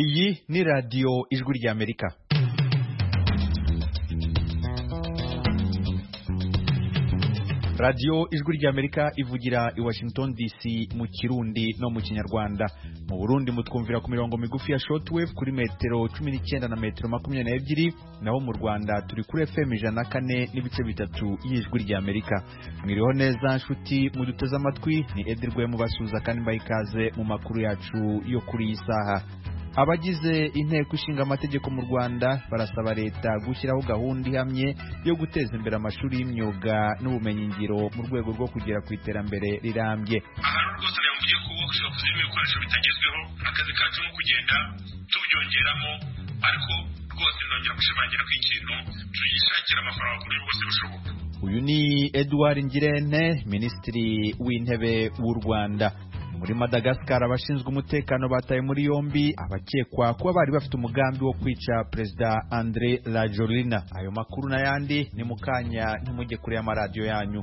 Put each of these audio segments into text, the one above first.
iyi ni radiyo ijwi ry'amerika radiyo ijwi ry'amerika ivugira i washington dc mu kirundi no mu kinyarwanda mu burundi mutwumvira ku mirongo migufi ya shortwave kuri metero cumi n'icyenda na metero makumyabiri n'ebyiri naho mu rwanda turi kuri fm ijana na kane n'ibice bitatu y'ijwi ry'amerika mwiriho neza nshuti muduteze amatwi ni edirwe mubasuhuza kandi mbaha ikaze mu makuru yacu yo kuri iyi saha abagize inteko ishinga amategeko mu rwanda barasaba leta gushyiraho gahunda ihamye yo guteza imbere amashuri y'imyuga n'ubumenyingiro mu rwego rwo kugera ku iterambere rirambye ahantu rwose nawe mugiye kuboksa kuzirimo ibikoresho bitagezweho akazi kacu ni ukugenda tubyongeramo ariko rwose ndongera gushimangira ko ikintu tuyishakira amafaranga ku buryo bwose bushoboka uyu ni edouard ngirente minisitiri w'intebe w'u rwanda muri madagascar abashinzwe umutekano bataye muri yombi abakekwa kuba bari bafite umugambi wo kwica perezida andre rajolina ayo makuru n'ayandi ni mu kanya ntimujye kure y'amaradiyo yanyu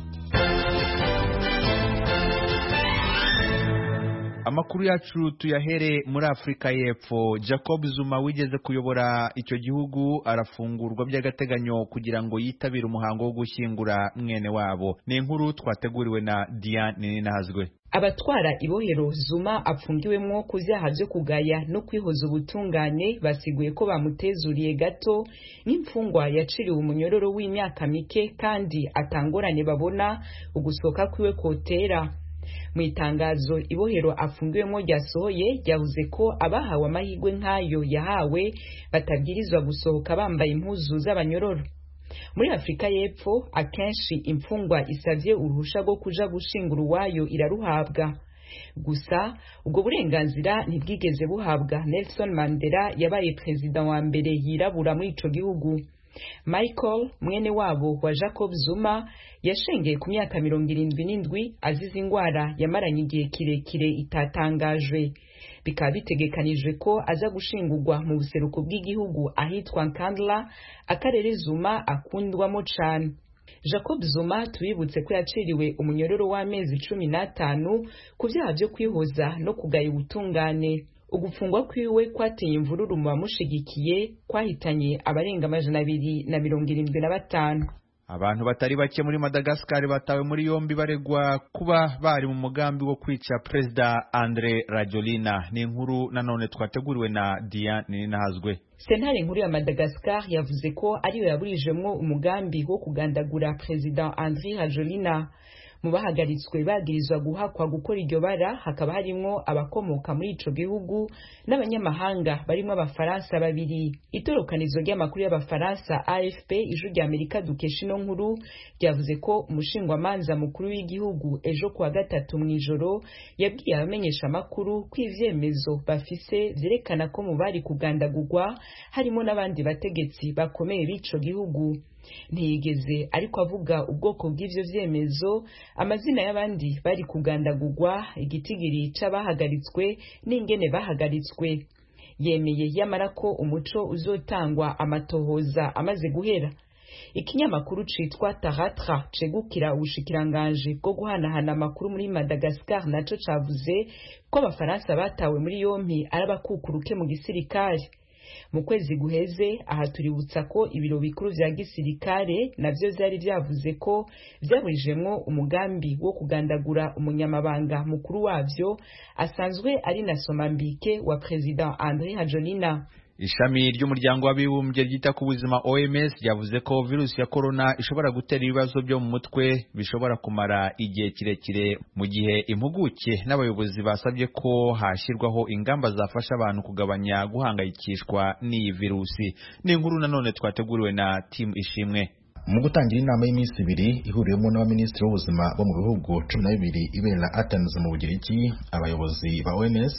amakuru yacu tuyahere muri afurika y'epfo jacob zuma wigeze kuyobora icyo gihugu arafungurwa by'agateganyo kugira ngo yitabire umuhango wo gushyingura mwene wabo ni inkuru twateguriwe na diane ninazwe abatwara ibohero zuma apfungiwemwo ku byaha byo kugaya no kwihoza ubutungane basiguye ko bamutezuriye gato nk'imfungwa yaciriwe umunyororo w'imyaka mike kandi atangorane babona ugusohoka kwiwe kotera mu itangazo ibohero afungiwemo ryasohoye ryavuze ko abahawe amahirwe nk'ayo yahawe batabwirizwa gusohoka bambaye impuzu z'abanyororo muri afurika y'epfo akenshi imfungwa isabye uruhushya rwo kuja gushingura uwayo iraruhabwa gusa ubwo burenganzira ntibwigeze buhabwa nelson mandela yabaye perezida wa mbere yirabura muri ico gihugu michael mwene wabo wa jacob zuma yashengeye ku myaka mirongo irindwi n'indwi azize indwara yamaranye igihe kirekire itatangajwe bikaba bitegekanijwe ko aza gushingurwa mu buseruko bw'igihugu ahitwa nkandla akarere zuma akundwamo cane jacob zuma tubibutse ko yaciriwe umunyororo w'amezi cumi n'atanu ku byaha byo kwihoza no kugaya ubutungane ugufungwa kwiwe kwateye imvururu mu bamushigikiye kwahitanye abarenga amajana abiri na mirongo irindwi na batanu abantu batari bake muri madagascar batawe muri yombi baregwa kuba bari mu mugambi wo kwica perezida andre rajolina ni inkuru nanone twateguriwe na diane ninazwe sentare nkuru ya madagascar yavuze ko ariyo yaburijemwo umugambi wo kugandagura perezida andre rajolina mu bahagaritswe bagirizwa guhakwa gukora iryo bara hakaba harimwo abakomoka muri ico gihugu n'abanyamahanga barimwo abafaransa babiri itorokanizo ry'amakuru y'abafaransa afp ijwi rya amerika dukesha ino nkuru ryavuze ko umushingamanza mukuru w'igihugu ejo kuwa gatatu mu ijoro yabwiye abamenyesha amakuru ko ivyemezo bafise vyerekana ko mu bari kugandagurwa harimo n'abandi bategetsi bakomeye b'ico gihugu ntiyigeze ariko avuga ubwoko bw'ivyo vyemezo amazina y'abandi bari kugandagurwa igitigiri c'abahagaritswe n'ingene bahagaritswe yemeye yamara ko umuco uzotangwa amatohoza amaze guhera ikinyamakuru citwa taratra cegukira ubushikiranganji bwo guhanahana amakuru muri madagascar naco cavuze ko abafaransa batawe muri yompi ari abakukuruke mu gisirikare mu kwezi guheze aha tuributsa ko ibiro bikuru vya gisirikare navyo vyari vyavuze ko vyaburijemwo umugambi wo kugandagura umunyamabanga mukuru wavyo asanzwe ari na somambike wa perezida andre hajolina ishami ry'umuryango w'abibumbye ryita ku buzima oms ryavuze ko virusi ya korona ishobora gutera ibibazo byo mu mutwe bishobora kumara igihe kirekire mu gihe impuguke n'abayobozi basabye ko hashyirwaho ingamba zafasha abantu kugabanya guhangayikishwa n'iyi virusi ni inkuru nanone twateguriwe na timu ishimwe mu gutangira inama y'iminsi ibiri ihuriwemo n'abaminisitiri b'ubuzima bo mu bihugu cumi na bibiri ibera athens mu bugiriki abayobozi ba ons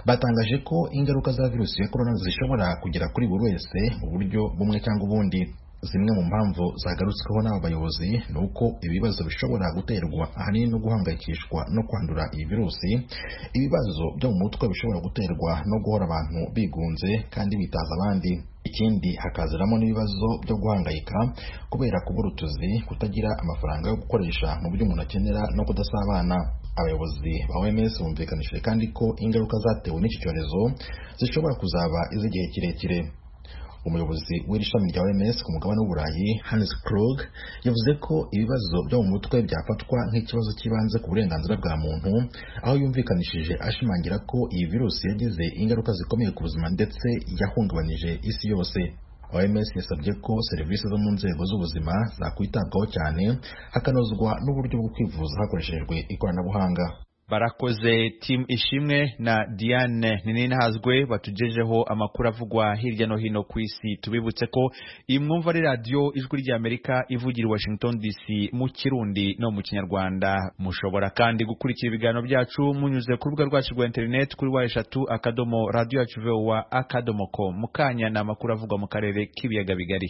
batangaje ko ingaruka za virusi ya korona zishobora kugera kuri buri wese mu buryo bumwe cyangwa ubundi zimwe mu mpamvu zagarutsweho n'aba bayobozi ni uko ibibazo bishobora guterwa ahanini no guhangayikishwa no kwandura iyi virusi ibibazo byo mu mutwe bishobora guterwa no guhora abantu bigunze kandi bitaza abandi ikindi hakaziramo n'ibibazo byo guhangayika kubera kubura utuzi kutagira amafaranga yo gukoresha mu byo umuntu akenera no kudasabana abayobozi ba OMS bumvikanishije kandi ko ingaruka zatewe n'iki cyorezo zishobora kuzaba iz'igihe kirekire umuyobozi w'iri shami rya OMS ku mugabane w'uburayi Hans Krog yavuze ko ibibazo byo mu mutwe byafatwa nk'ikibazo cy'ibanze ku burenganzira bwa muntu aho yumvikanishije ashimangira ko iyi virusi yagize ingaruka zikomeye ku buzima ndetse yahungabanije isi yose OMS yasabye ko serivisi zo mu nzego z'ubuzima zakwitabwaho cyane hakanozwa n'uburyo bwo kwivuza hakoreshejwe ikoranabuhanga barakoze timu ishimwe na diane ninihazwe batugejeho amakuru avugwa hirya no hino ku isi tubibutse ko iyi mwumva ari radiyo ijwi ry'amerika ivugira i washington dc mu kirundi no mu kinyarwanda mushobora kandi gukurikira ibiganiro byacu munyuze ku rubuga rwacu rwa interineti kuri wa eshatu akadomo radiyo yacu vowa akadomo ko mukanya ni amakuru avugwa mu karere k'ibiyaga bigari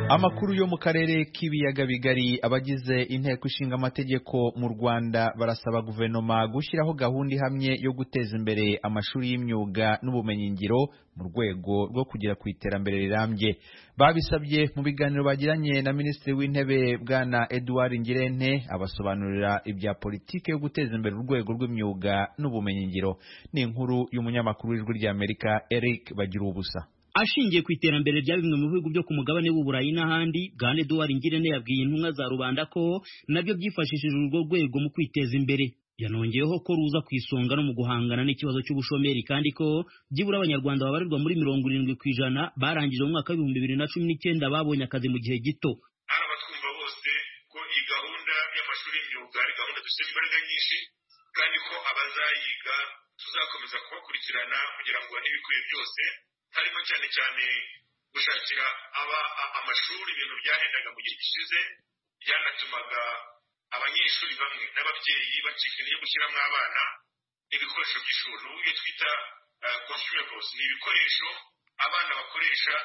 amakuru yo mu karere k'ibiyaga bigari abagize inteko ishinga amategeko mu rwanda barasaba guverinoma gushyiraho gahunda ihamye yo guteza imbere amashuri y'imyuga n'ubumenyingiro mu rwego rwo kugera ku iterambere rirambye babisabye mu biganiro bagiranye na minisitiri w'intebe bwana eduard ngirente abasobanurira ibya politiki yo guteza imbere urwego rw'imyuga n'ubumenyingiro ni inkuru y'umunyamakuru w'ijwi ry'amerika eric bagira ubusa ashingiye ku iterambere rya bimwe mu bihugu byo ku mugabane w'uburayi n'ahandi bwana eduwari ngirente yabwiye intumwa za rubanda ko nabyo byifashishije urwo rwego mu kwiteza imbere yanongeyeho ko ruza ku isonga no mu guhangana n'ikibazo cy'ubushomeri kandi ko byibura abanyarwanda babarirwa muri mirongo irindwi ku ijana barangije mu mwaka w'ibihumbi bibiri na cumi n'icyenda babonye akazi mu gihe gito ari abatwumva bose ko iyi gahunda y'amashuri y'imyuga ari gahunda dufite imbaraga nyinshi kandi ko abazayiga tuzakomeza kubakurikirana kugira ngo babone ibikwiye byose harimo cyane cyane gushakira aba amashuri ibintu byahendaga mu gihe gishize byanatumaga abanyeshuri bamwe n'ababyeyi bacika intege gushyiramo abana ibikoresho by'ishuri ubu iyo twita consumables ni ibikoresho abana bakoresha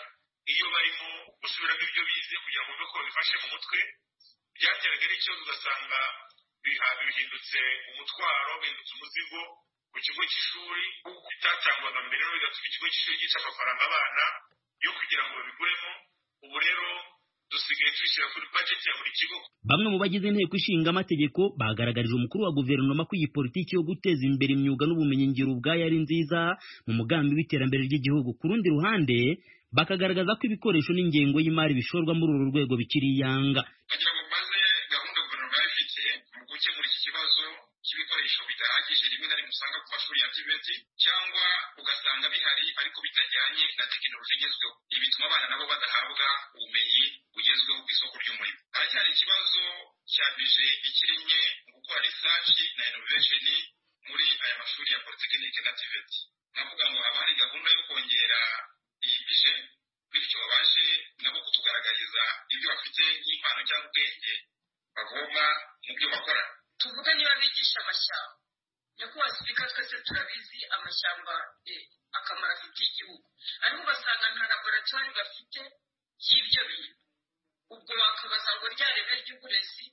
iyo barimo gusubiramo ibyo bize kugira ngo ko babifashe mu mutwe byateraga n'ikibazo ugasanga bihindutse umutwaro bihindutse umuzigo ku kigo cy'ishuri bitatangwaga mbere rero bigatuma ikigo cy'ishuri gica amafaranga abana yo kugira ngo babiguremo ubu rero dusigaye tubishyira kuri bajeti ya buri kigo bamwe mu bagize inteko ishinga amategeko bagaragarije umukuru wa guverinoma ko iyi politiki yo guteza imbere imyuga n'ubumenyingiro ubwayo ari nziza mu mugambi w'iterambere ry'igihugu ku rundi ruhande bakagaragaza ko ibikoresho n'ingengo y'imari bishorwa muri uru rwego bikiri iyanga kugira ngo maze gahunda guverinoma yari ifite mu gukemura iki kibazo cy'ibikoresho bidahagije rimwe na rimwe usanga ku mashuri ya private cyangwa ugasanga bihari ariko bitajyanye na tekinoloji igezweho ibi bituma abana nabo badahabwa ubumenyi bugezweho ku isoko ry'umurimo haracyari ikibazo cya bije ikiri nke mu gukora research na innovation muri aya mashuri ya polytechnique na tvt navuga ngo haba hari gahunda yo kongera iyi bije bityo babashe nabo kutugaragariza ibyo bafite nk'impano cyangwa ubwenge bavoma mu byo bakora tuvuga niba bigisha amashyamba nyakubahwa sipika twese turabizi amashyamba akamaro afitiye igihugu ariko ugasanga nta laboratwari bafite y'ibyo bintu ubwo bakabaza ngo rya reme ry'uburezi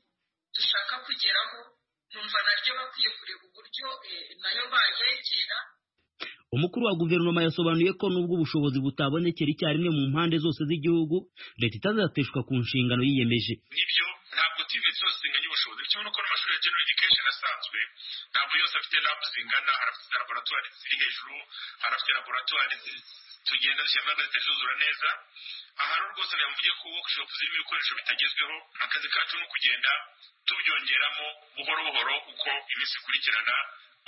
dushaka kugeraho numva naryo bakwiye kureba uburyo nayo bayegera umukuru wa guverinoma yasobanuye ko nubwo ubushobozi butabonekera icyarimwe mu mpande zose z'igihugu leta itazateshwa ku nshingano yiyemeje nibyo ntabwo tivi zose zinganya ubushobozi icyo nuko n'amashuri ya general education asanzwe ntabwo yose afite labu zingana hari afite laboratwari ziri hejuru hari afite laboratwari tugenda zishyiramo zituzura neza aha rero rwose navuye ko workshop zirimo ibikoresho bitagezweho akazi kacu ni ukugenda tubyongeramo buhoro buhoro uko iminsi ikurikirana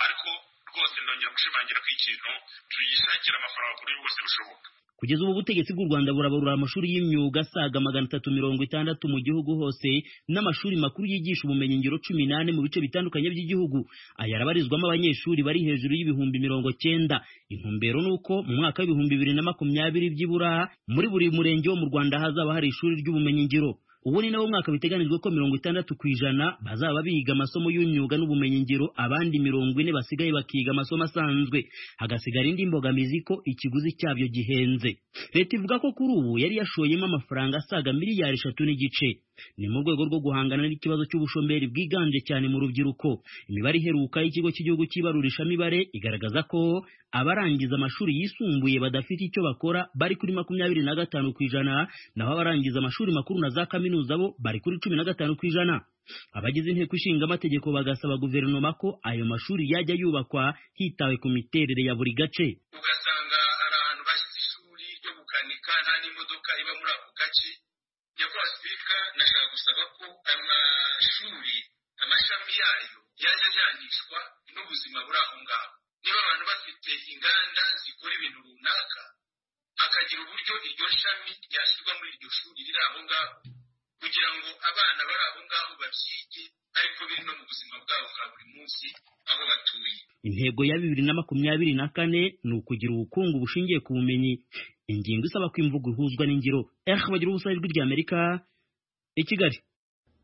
ariko rwose ndongera gushimangira ko ikintu tuyishakira amafaranga ku buryo bwose bushoboka kugeza ubu ubutegetsi bw'u rwanda burabarura amashuri y'imyuga asaga magana atatu mirongo itandatu mu gihugu hose n'amashuri makuru yigisha ubumenyingiro cumi n'ane mu bice bitandukanye by'igihugu aya arabarizwamo abanyeshuri bari hejuru y'ibihumbi mirongo cyenda intumbero ni uko mu mwaka w'ibihumbi bibiri na makumyabiri byibura muri buri murenge wo mu rwanda hazaba hari ishuri ry'ubumenyingiro ubu ni nawo mwaka biteganijwe ko mirongo itandatu ku ijana bazaba biga amasomo y'imyuga n'ubumenyingiro abandi mirongo ine basigaye bakiga amasomo asanzwe hagasigara indi mbogamizi ko ikiguzi cyabyo gihenze leta ivuga ko kuri ubu yari yashoyemo amafaranga asaga miliyari eshatu n'igice ni mu rwego rwo guhangana n'ikibazo cy'ubushomeri bwiganje cyane mu rubyiruko imibare iheruka y'ikigo cy'igihugu cy'ibarurishamibare igaragaza ko abarangiza amashuri yisumbuye badafite icyo bakora bari kuri makumyabiri na gatanu ku ijana naho abarangiza amashuri makuru na za kaminuza bo bari kuri cumi na gatanu ku ijana abagize inteko ishinga amategeko bagasaba guverinoma ko ayo mashuri yajya yubakwa hitawe ku miterere ya buri gace ugasanga hari ahantu bashyize ishuri ryo gukanika nta n'imodoka iba muri ako gace nyakubahwa sipika nashaka gusaba ko ayo mashuri amashami yayo yajya ajyanishwa n'ubuzima buri aho ngaho niba abantu bafite inganda zikora ibintu runaka hakagira uburyo iryo shami ryashyirwa muri iryo shuri riri aho ngaho kugira ngo abana bari aho ngaho babyige ariko biri no mu buzima bwabo bwa buri munsi aho batuye intego ya bibiri na makumyabiri na kane ni ukugira ubukungu bushingiye ku bumenyi ingingo isaba ko imvugo ihuzwa n'ingiro ehe bagira ubusabe ijwi ry'amerika i kigali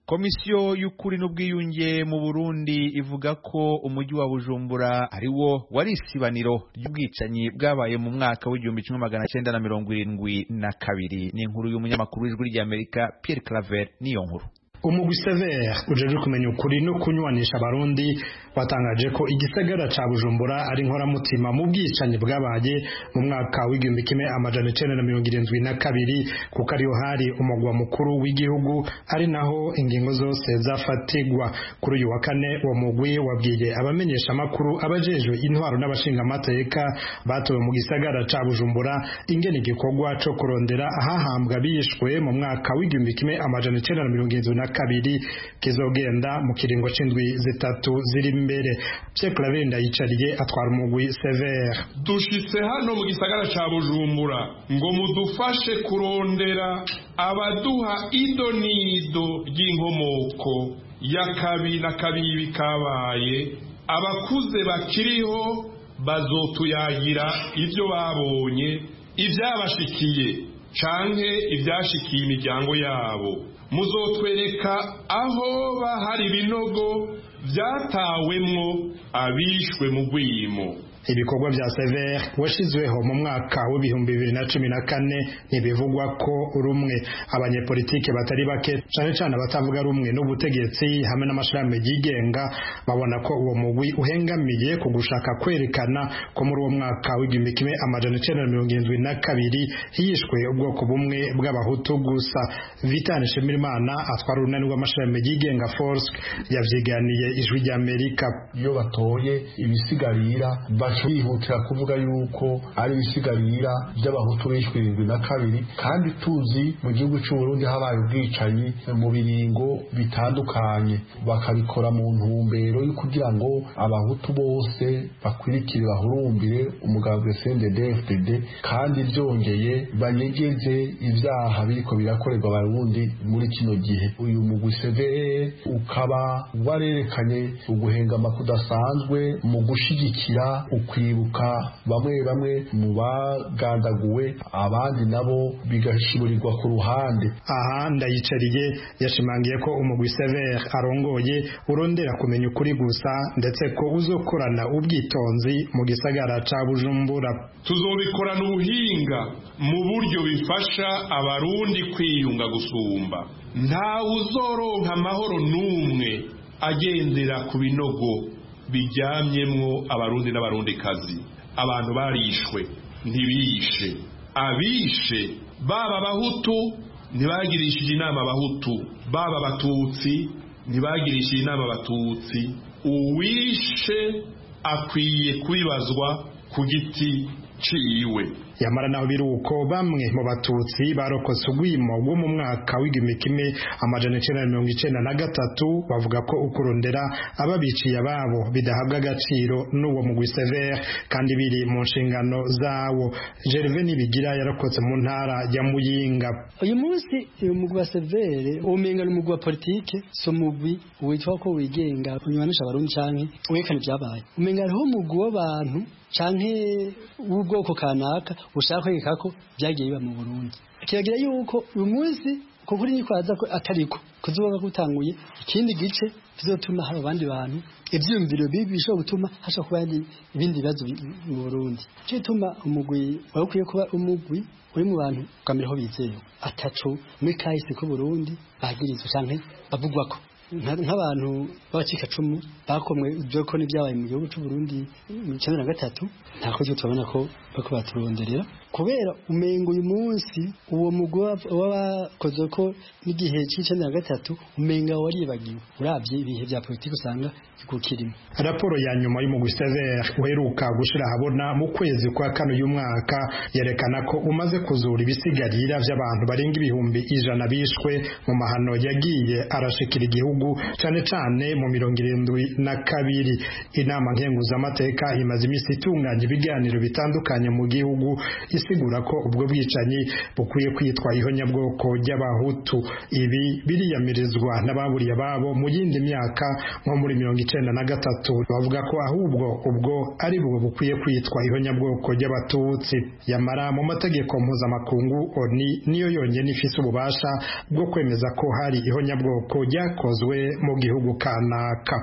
komisiyo y'ukuri n'ubwiyunge mu burundi ivuga ko umujyi wa bujumbura ari wo wari isibaniro ry'ubwicanyi bwabaye mu mwaka w'igihumbi kimwe magana cyenda na mirongo irindwi na kabiri ni inkuru y'umunyamakuru w'ijwi ry'amerika pierre claver niyo nkuru umugwi severe ujejwe kumenya ukuri no kunywanisha abarundi watangaje ko igisagara ca bujumbura ari inkoramutima mu bwicanyi bwabaye mu mwaka w'igihumbi kimwe amajana icenda na mirongo irindwi na kabiri kuko ariho hari umugwa mukuru w'igihugu ari naho ingingo zose zafatigwa kuri uyu wa kane uwo mugwi wabwiye abamenyesha amakuru abajejwe intwaro n'abashinga amateka batowe mu gisagara ca bujumbura ingene igikorwa co kurondera ahahambwa bishwe mu mwaka w'igihumbi kimwe amajana icenda na mirongo irindwi na kabiri kizogenda mu kiringo c'indwi zitatu ziri imbere Pierre Claver ndayicariye atwara umugwi severe dushitse hano mu gisagara ca bujumbura ngo mudufashe kurondera abaduha ido n'ido ry'inkomoko ya kabi na kabibi kabaye abakuze bakiriho bazotuyagira ibyo babonye ibyabashikiye canke ibyashikiye imiryango yabo muzotwereka aho bahari ibinogo byatawemwo abishwe mu rwimo ibikorwa bya severe washyizweho mu mwaka w'ibihumbi bibiri na cumi na kane ntibivugwa ko rumwe abanyepolitike batari bake cyane cyane abatavuga rumwe n'ubutegetsi hamwe n'amashami yigenga babona ko uwo mugwi uhengamiye ku gushaka kwerekana ko muri uwo mwaka w'igihumbi kimwe amajana icyenda na mirongo irindwi na kabiri hishwe ubwoko bumwe bw'abahutu gusa vitani shimirimana atwara urunani rw'amashami yigenga force yavyiganiye ijwi rya amerika iyo batoye ibisigarira bihutira kuvuga yuko ari ibisigarira by'abahutu bishwe irindwi na kabiri kandi tuzi mu gihugu cy'uburundi habaye ubwicanyi mu biringo bitandukanye bakabikora mu ntumbero yo kugira ngo abahutu bose bakwirikire bahurumbire umugambwe cndd kandi byongeye banyegeze ibyaha biriko birakorerwa abarundi muri kino gihe uyu mugwi cdr ukaba warerekanye uguhengama kudasanzwe mu gushigikira ukwibuka bamwe bamwe mu bagandaguwe abandi nabo bigashiburirwa ku ruhande aha ndayicariye yashimangiye ko umugwi severe arongoye urondera kumenya ukuri gusa ndetse ko uzokorana ubwitonzi mu gisagara ca bujumbura tuzobikorana ubuhinga mu buryo bifasha abarundi kwiyunga gusumba ntawe uzoronka amahoro n'umwe agendera ku binogo bijyamyemwo abarundi n'abarundikazi abantu barishwe ntibishe abishe baba abahutu ntibagirishije inama abahutu baba abatutsi ntibagirishije inama abatutsi uwishe akwiye kubibazwa ku giti ciwe yamara naho biruko bamwe mu batutsi barokotse urwimo rwo mu mwaka w'igihumbi kimwe amajana icenda na mirongo icenda na gatatu bavuga ko ukurondera ababiciye ababo bidahabwa agaciro n'uwo mugwi severe kandi biri mu nshingano zawo gerve nibigira yarokotse mu ntara ya muyinga uyu munsi uyu mugwi wa severe umenga ni umugwi wa politike si umugwi witwa ko wigenga unywanisha abarundi canke werekana ivyabaye umenga hariho umugwi w'abantu canke w'ubwoko kanaka ushaka kwereka ko byagiye biba mu Burundi kiragira yuko uyu munsi kuko uri nyikwaza ko atariko kuzoba gutanguye ikindi gice bizotuma hari abandi bantu ibyumviro bibi bishobora gutuma hashobora kuba ibindi bibazo mu Burundi cyo gituma umugwi wari ukwiye kuba umugwi uri mu bantu ukamera aho bizewe atatu muri kahise k'u Burundi bagirizwa cyane bavugwa ko nk'abantu b'abacikacumu bakomwe ibyo ko n'ibyabaye mu gihugu cy'u Burundi mu cyenda na gatatu nta ko tubona ko bariko baturonderera kubera umengo uyu munsi uwo mugwi w'abakoze ko n'igihe cy'icenda na gatatu umenga waribagiwe uravye ibihe vya politiki usanga gukirimo raporo ya nyuma y'umugwi Sever uheruka gushira ahabona mu kwezi kwa kano y'umwaka yerekana ko umaze kuzura ibisigarira vy'abantu barenga ibihumbi ijana bishwe mu mahano yagiye arashikira igihugu cyane cyane mu mirongo irindwi na kabiri inama nkenguzamateka imaze iminsi itunganya ibiganiro bitandukanye mu gihugu isigura ko ubwo bwicanyi bukwiye kwitwa ihonyabwoko ry'abahutu ibi biriyamirizwa n'ababuriye ababo mu yindi myaka nko muri mirongo icyenda na gatatu bavuga ko ahubwo ubwo ari bwo bukwiye kwitwa ihonyabwoko ry'abatutsi yamara mu mategeko mpuzamakungu oni niyo yonyine ifise ububasha bwo kwemeza ko hari ihonyabwoko ryakozwe mu gihugu kanaka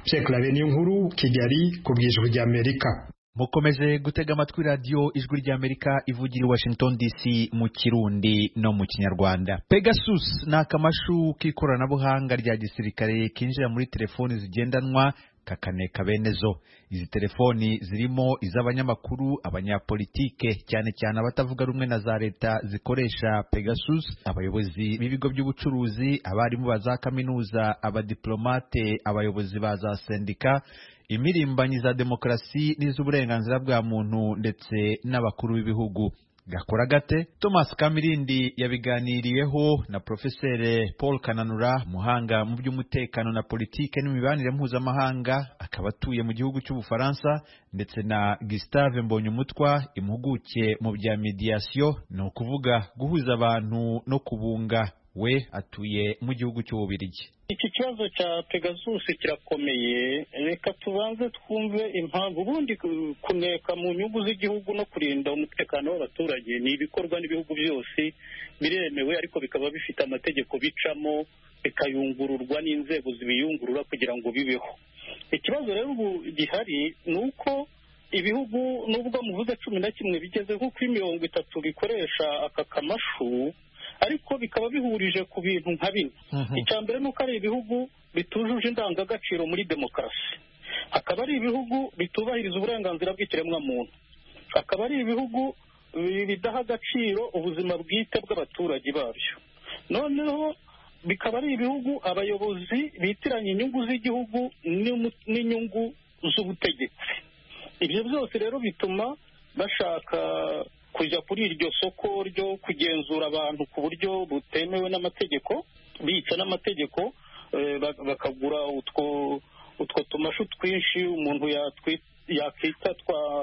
cyekarabe ni inkuru kigali ku bwijwi ry'amerika mukomeje gutega amatwi radiyo ijwi ry'amerika ivugira i washington dc mu kirundi no mu kinyarwanda pegasus ni akamashu k'ikoranabuhanga rya gisirikare kinjira muri telefoni zigendanwa kakaneka bene zo izi telefoni zirimo iz'abanyamakuru abanyapolitike cyane cyane abatavuga rumwe na za leta zikoresha pegasus abayobozi b'ibigo by'ubucuruzi abarimu ba za kaminuza abadiplomate abayobozi ba za sendika imirimbanyi za demokarasi n'iz'uburenganzira bwa muntu ndetse n'abakuru b'ibihugu gakora gate thomas kamirindi yabiganiriyeho na profesere paul kananura umuhanga mu by'umutekano na politike n'imibanire mpuzamahanga akaba atuye mu gihugu cy'ubufaransa ndetse na gustave mbonyumutwa impuguke mu bya mediyasiyo ni ukuvuga guhuza abantu no kubunga we atuye mu gihugu cy'ububirigi iki kibazo cya pegasus kirakomeye reka tubanze twumve impamvu ubundi kuneka mu nyungu z'igihugu no kurinda umutekano w'abaturage ni ibikorwa n'ibihugu byose biremewe ariko bikaba bifite amategeko bicamo bikayungururwa n'inzego zibiyungurura kugira ngo bibeho ikibazo rero ubu gihari ni uko ibihugu nubwo muvuze cumi na kimwe bigeze nko kuri mirongo itatu bikoresha aka kamashu ariko bikaba bihurije ku bintu nka bine icya mbere ni uko ari ibihugu bitujuje indangagaciro muri demokarasi akaba ari ibihugu bitubahiriza uburenganzira bw'ikiremwamuntu akaba ari ibihugu bidaha agaciro ubuzima bwite bw'abaturage babyo noneho bikaba ari ibihugu abayobozi bitiranya inyungu z'igihugu n'inyungu z'ubutegetsi ibyo byose rero bituma bashaka kujya kuri iryo soko ryo kugenzura abantu ku buryo butemewe n'amategeko bica n'amategeko bakagura utwo utwo tumashu twinshi umuntu yakwita twa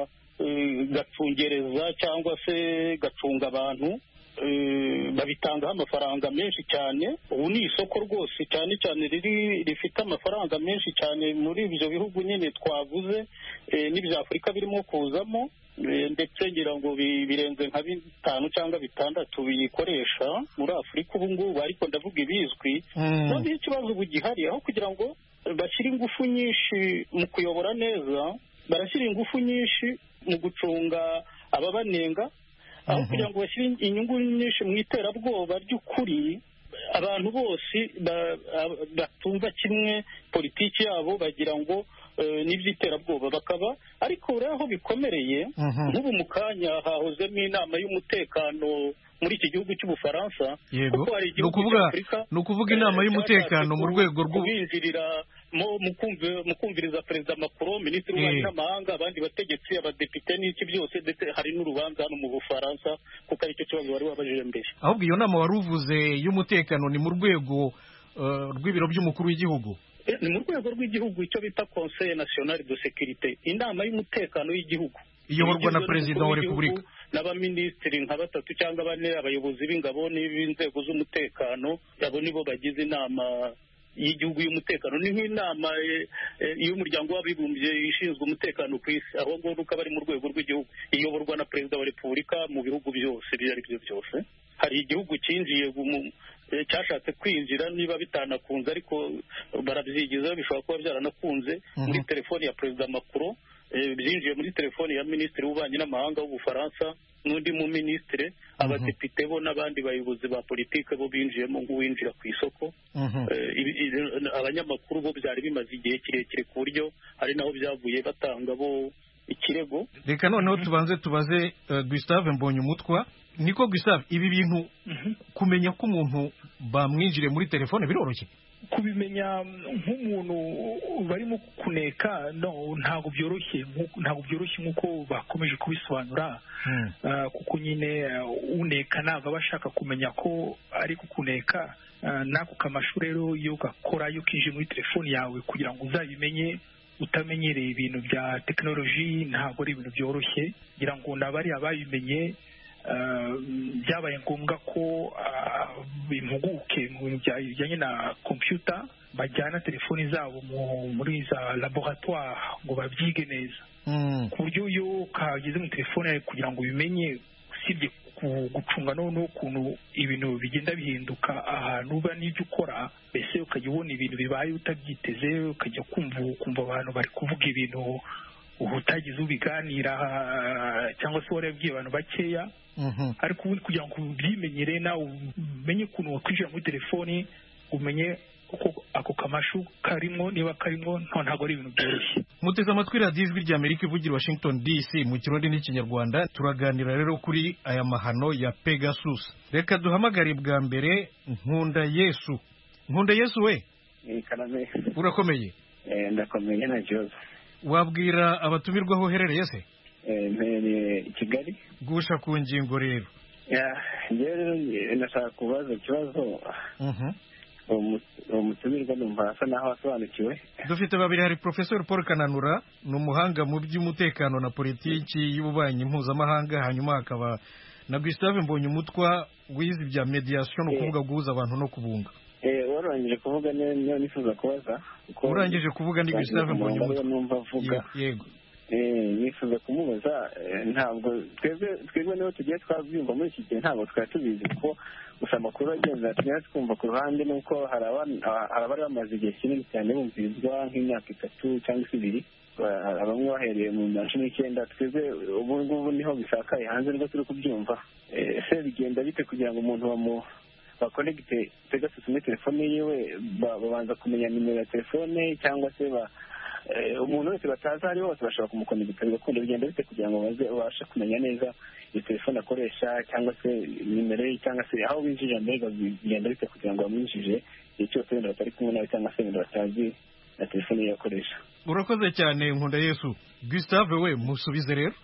gacungereza cyangwa se gacunga abantu babitangaho amafaranga menshi cyane ubu ni isoko rwose cyane cyane riri rifite amafaranga menshi cyane muri ibyo bihugu nyine twavuze n'ibya afurika birimo kuzamo ndetse ngira ngo birenze nka bitanu cyangwa bitandatu biyikoresha muri afurika ubu ngubu ariko ndavuga ibizwi noneho ikibazo ubu gihari aho kugira ngo bashyire ingufu nyinshi mu kuyobora neza barashyira ingufu nyinshi mu gucunga ababanenga aho kugira ngo bashyire inyungu nyinshi mu iterabwoba ry'ukuri abantu bose batumva kimwe politiki yabo bagira ngo n'iby'iterabwoba bakaba ariko rero aho bikomereye nk'ubu mu kanya hahozemo inama y'umutekano muri iki gihugu cy'ubufaransa yego ni ukuvuga inama y'umutekano mu rwego rwo mu kumviriza perezida macron minisitiri w'ububanyi n'amahanga abandi bategetsi abadepite n'iki byose ndetse hari n'urubanza hano mu bufaransa kuko aricyo kibazo wari wabajije mbere ahubwo iyo nama wari uvuze y'umutekano ni mu rwego rw'ibiro by'umukuru w'igihugu ni mu rwego rw'igihugu icyo bita conseil national de securite inama y'umutekano y'igihugu iyoborwa na perezida wa repubulika n'abaminisitiri nka batatu cyangwa bane abayobozi b'ingabo n'inzego z'umutekano abo nibo bagize inama y'igihugu y'umutekano ni nk'inama y'umuryango w'abibumbye ishinzwe umutekano ku isi ahubwo nuko bari mu rwego rw'igihugu iyoborwa na perezida wa repubulika mu bihugu byose ibyo ari byo byose hari igihugu cyinjiye cyashatse kwinjira niba bitanakunze ariko barabyigiza bishobora kuba byaranakunze muri telefoni ya perezida makuru byinjiye muri telefoni ya minisitiri w'ububanyi n'amahanga w'ubufaransa n'undi mu minisitiri abadepite bo n'abandi bayobozi ba politiki bo binjiyemo nk'uwinjira ku isoko abanyamakuru bo byari bimaze igihe kirekire ku buryo hari naho byavuye batanga bo ikirego reka noneho tubanze tubaze gustave mbonye umutwa niko gustave ibi bintu kumenya ko umuntu bamwinjire muri telefone biroroshye kubimenya nk'umuntu barimo kuneka ntabwo byoroshye ntabwo byoroshye nk'uko bakomeje kubisobanura kuko nyine uneka ntabwo aba ashaka kumenya ko ari kukuneka n'ako kamashu rero iyo ugakora iyo ukinjiye muri telefoni yawe kugira ngo uzabimenye utamenyereye ibintu bya tekinoloji ntabwo ari ibintu byoroshye kugira ngo nabari ababimenye byabaye ngombwa ko bimpuguke mu bintu bijyanye na kompiyuta bajyana telefoni zabo muri za laboratwari ngo babyige neza ku buryo iyo kageze mu telefone kugira ngo ubimenye usibye gucunga noneho ukuntu ibintu bigenda bihinduka ahantu uba n'ibyo ukora mbese ukajya ubona ibintu bibaye utabyiteze ukajya kumva abantu bari kuvuga ibintu utagize ubiganira cyangwa se warabwiye abantu bakeya ariko ubundi kugira ngo ubyimenyere nawe umenye ukuntu wakwinjira muri telefoni umenye uko ako kamashu karimo niba karimo ntabwo ari ibintu byoroshye muteze amatwi radiyo ijwi rya amerika ivugira washington dc mu kirundi n'ikinyarwanda turaganira rero kuri aya mahano ya pegasus reka duhamagare bwa mbere nkunda yesu nkunda yesu we urakomeye ndakomeye na jose wabwira abatumirwa aho uherereye se mpereye i kigali gusha ku ngingo rero ndashaka kubaza ikibazo uwo mutumirwa numva asa naho asobanukiwe dufite babiri hari porofesori paul kananura ni umuhanga mu by'umutekano na politiki y'ububanyi mpuzamahanga hanyuma hakaba na gustave mbonye umutwa wize ibya mediyasiyo ni ukuvuga guhuza abantu no kubunga warangije kuvuga niyo nifuza kubaza urangije kuvuga ni gustave mbonye umutwe yego nifuza kumubaza ntabwo twebwe niho tugiye twabyumva muri iki gihe ntabwo twari tubizi kuko gusa amakuru agenda tunyara twumva ku ruhande nuko hari abari bamaze igihe kinini cyane bumvirizwa nk'imyaka itatu cyangwa se ibiri bamwe bahereye mu myaka cumi n'icyenda twebwe ubu ngubu niho bisakaye hanze nibwo turi kubyumva ese bigenda bite kugira ngo umuntu bamu bakonegite pegasus muri telefone yiwe babanza kumenya nimero ya telefone cyangwa se umuntu wese batazi ari bose bashobora kumukonegita bigakunda bigenda bite kugira ngo babashe kumenya neza iyo telefone akoresha cyangwa se nimero ye cyangwa se aho binjirira mbega bigenda bite kugira ngo bamwinjije igihe cyose wenda batari kumwe nawe cyangwa se wenda batazi na telefone ye akoresha urakoze cyane nkunda yesu gustave we musubize rero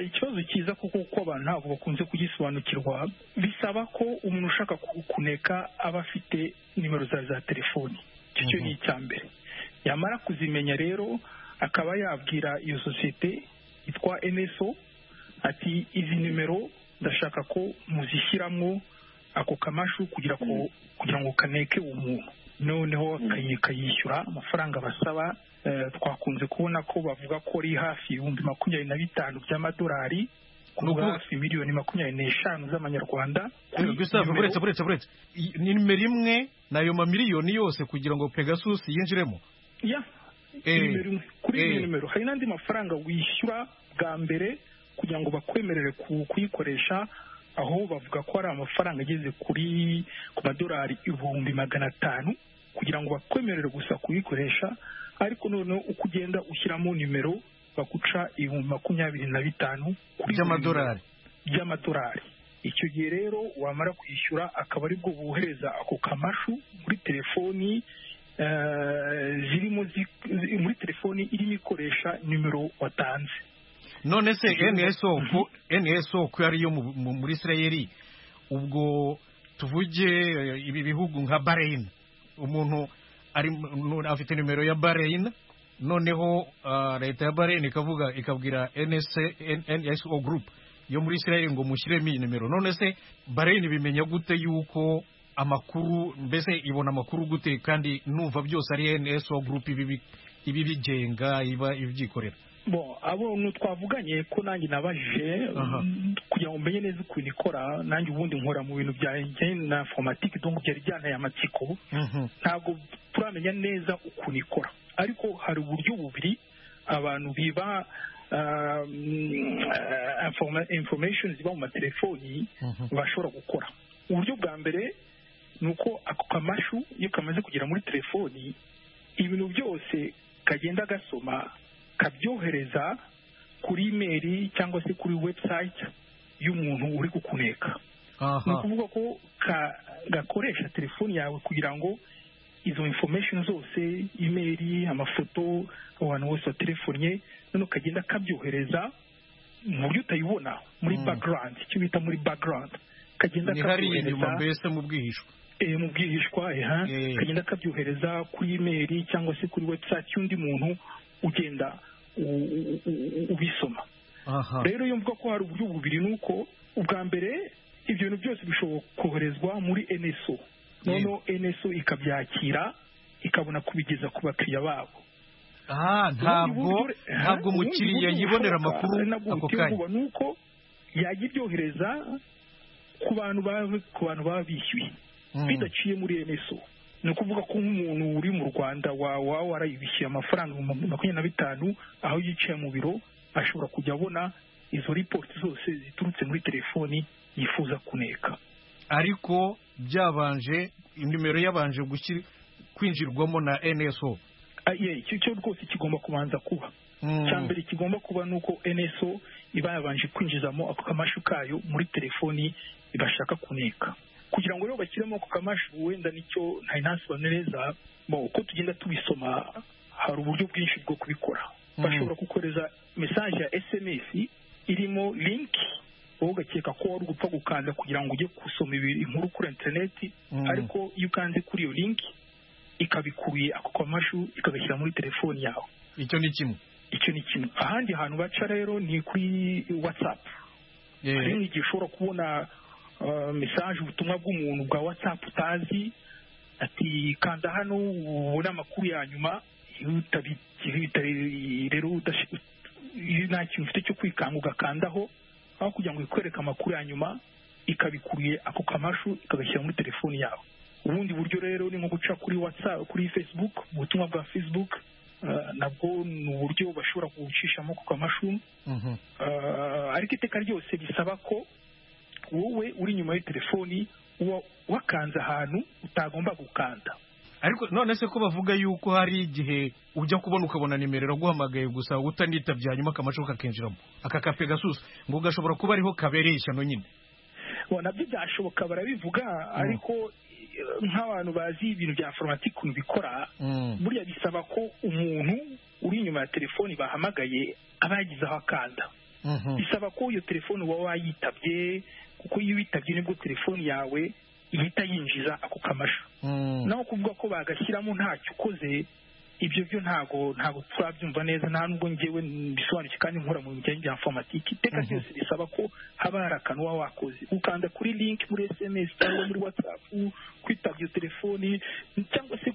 ikibazo cyiza kuko uko abantu ntabwo bakunze kugisobanukirwa bisaba ko umuntu ushaka kuneka aba afite nimero zawe za telefoni icyo cyo ni icya mbere yamara kuzimenya rero akaba yabwira iyo sosiyete yitwa eneso ati izi nimero ndashaka ko muzishyiramo ako kamashu kugira ngo kaneke umuntu noneho akayishyura amafaranga basaba twakunze kubona ko bavuga ko ari hafi ibihumbi makumyabiri na bitanu by'amadolari kuri hafi miliyoni makumyabiri n'eshanu z'amanyarwanda buretse buretse buretse ni nimero imwe n'ayo mamiliyoni yose kugira ngo pegasusi yinjiremo kuri iyo nimero hari n'andi mafaranga wishyura bwa mbere kugira ngo bakwemerere kuyikoresha aho bavuga ko hari amafaranga ageze kuri ku madolari ibihumbi magana atanu kugira ngo bakwemerere gusa kuyikoresha ariko noneho uko ugenda ushyiramo nimero baguca ibihumbi makumyabiri na bitanu by'amadolari by'amadolari icyo gihe rero wamara kwishyura akaba aribwo bohereza ako kamashu muri telefoni zirimo muri telefoni irimo ikoresha nimero watanze none se nso ko ariyo muri israel ubwo tuvuge ibi bihugu nka bareyina umuntu afite nimero ya bareyina noneho leta ya bareyina ikavuga ikabwira nso group yo muri israel ngo mushyiremo iyi nimero none se bareyina bimenya gute yuko amakuru mbese ibona amakuru gute kandi numva byose ari NSO group ibi bigenga iba ibyikorera bo abo ntitwavuganye ko nanjye nabajije kugira ngo mbenye neza ukuntu ikora nanjye ubundi nkora mu bintu bya na fomatike donc byari byantaye amatsiko ntabwo turamenya neza ukuntu ikora ariko hari uburyo bubiri abantu biba information ziba mu matelefoni bashobora gukora uburyo bwa mbere ni uko ako kamashu iyo kamaze kugera muri telefoni ibintu byose kagenda gasoma kabyohereza kuri imeri cyangwa se kuri webusayiti y'umuntu uri kukuneka ni ukuvuga ko gakoresha telefoni yawe kugira ngo izo information zose imeri amafoto abantu bose batelefonnye noneho kagenda kabyohereza mu buryo utayibona muri background icyo bita muri background kagenda kabyohereza mbese mu bwihishwa eh mu bwihishwa eh kagenda kabyohereza kuri imeri cyangwa se kuri website y'undi muntu ugenda ubisoma rero iyo mvuga ko hari uburyo bubiri nuko ubwa mbere ibyo bintu byose bishobora koherezwa muri NSO noneho NSO ikabyakira ikabona kubigeza ku bakiriya babo ntabwo ntabwo umukiriya yibonera amakuru ako kanya ni uko yajya ibyohereza ku bantu baba bishyuye bidaciye muri NSO ni ukuvuga ko nk'umuntu uri mu rwanda waba warayibishyuye amafaranga ibihumbi makumyabiri na bitanu aho yicaye mu biro ashobora kujya abona izo ripoti zose ziturutse muri telefoni yifuza kuneka ariko byabanje nimero yabanje kwinjirwamo na NSO icyo cyo rwose kigomba kubanza kuba cya mbere kigomba kuba ni uko NSO iba yabanje kwinjizamo ako kamashu kayo muri telefoni bashaka kuneka kugira ngo rero bashyiremo ako kamashu wenda nicyo ntari ntasobanure neza uko tugenda tubisoma hari uburyo bwinshi bwo kubikora bashobora kukoreza mesaje ya SMS irimo linki wowe ugakeka ko wari gupfa gukanda kugira ngo ujye gusoma inkuru kuri interineti ariko iyo ukanze kuri iyo linki ikabikuruye ako kamashu ikagashyira muri telefoni yawe icyo ni kimwe icyo ni kimwe ahandi hantu baca rero ni kuri watsapu hari n'igihe ushobora kubona mesaje ubutumwa bw'umuntu bwa watsapu utazi ati kanda hano ubone amakuru ya nyuma rero nta kintu ufite cyo kwikanga ugakandaho aho kugira ngo ikwereke amakuru ya nyuma ikabikuruye ako kamashu ikagashyira muri telefoni yawe ubundi buryo rero ni nko guca kuri whatsapp kuri facebook ubutumwa bwa facebook nabwo ni uburyo bashobora gucishamo ako kamashu ariko iteka ryose bisaba ko wowe uri inyuma telefoni uba wakanze ahantu utagomba gukanda ariko none se ko bavuga yuko hari igihe ujya kubona ukabona nimero iraguhamagaye gusa utanitabye hanyuma akamashuka kakinjiramo aka kape gasusa ngo gashobora kuba ariho kabereye ishyano nyine nabyo byashoboka barabivuga ariko nk'abantu bazi ibintu bya foromati ukuntu bikora buriya bisaba ko umuntu uri inyuma ya telefoni bahamagaye aba yagize aho akanda bisaba ko iyo telefoni uba wayitabye kuko iyo witabye nibwo telefoni yawe ihita yinjiza ako kamashu naho kuvuga ko bagashyiramo ntacyo ukoze ibyo byo ntago ntago turabyumva neza nta nubwo ngewe bisobanukiwe kandi nkora mu bijyanye bya informatike iteka ryose bisaba ko haba hari akantu uba wakoze ukanda kuri linki muri sms cyangwa muri watsapu kwitaba iyo telefoni cyangwa se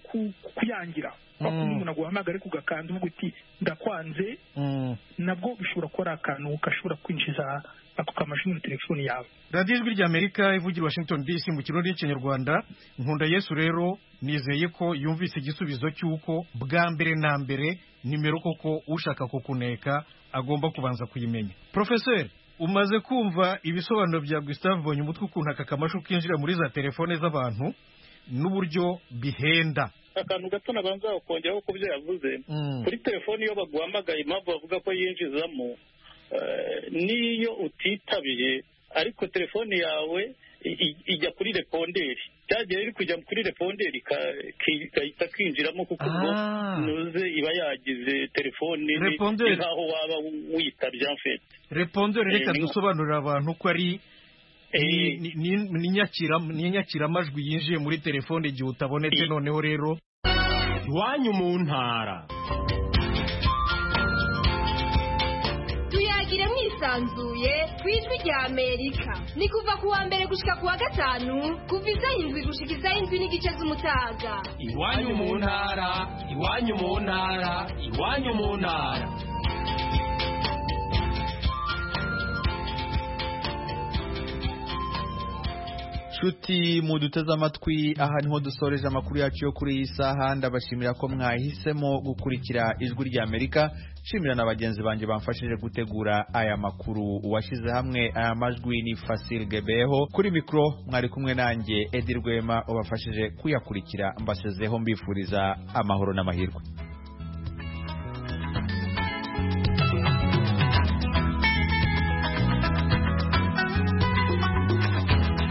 kuyangira wakunda umuntu aguhamagara ariko ugakanda uvuga uti ndakwanze nabwo bishobora kuba ari akantu gashobora kwinjiza ako kamashu muri telefoni yawe radiyo ijwi ry'amerika ivugira washington dc mu kirundi n'ikinyarwanda nkunda yesu rero nizeye ko yumvise igisubizo cy'uko bwa mbere na mbere nimero koko ushaka kukuneka agomba kubanza kuyimenya porofeseri umaze kumva ibisobanuro bya gusitave mbonye umutwe ukuntu aka kamashu kinjira muri za telefone z'abantu n'uburyo bihenda akantu gato nabanza kongeraho ku byo yavuze kuri telefoni iyo baguhamagaye impamvu bavuga ko yinjizamo n'iyo utitabiye ariko telefone yawe ijya kuri reponderi cyagiye iri kujya kuri reponderi igahita kwinjiramo kuko ubwo ntuze iba yagize telefone ni nk'aho waba witabye amfete reponderi reka dusobanurira abantu ko ari ni nyakiramajwi yinjiye muri telefone igihe utabonetse noneho rero iwanyu mu ntara yisanzuye ku ijwi rya amerika ni kuva ku wa mbere gushyika ku wa gatanu kuva isaha indwi gushyika isaha indwi n'igice z'umutaga iwanyu mu ntara iwanyu mu ntara iwanyu mu ntara nshuti muduteze amatwi aha niho dusoreje amakuru yacu yo kuri iyi saha ndabashimira ko mwahisemo gukurikira ijwi rya amerika nshimira na bagenzi banjye bamfashije gutegura aya makuru uwashyize hamwe aya majwi ni fasile gebeho kuri mikoro mwari kumwe nanjye edi rwema wabafashije kuyakurikira mbasezeho mbifuriza amahoro n'amahirwe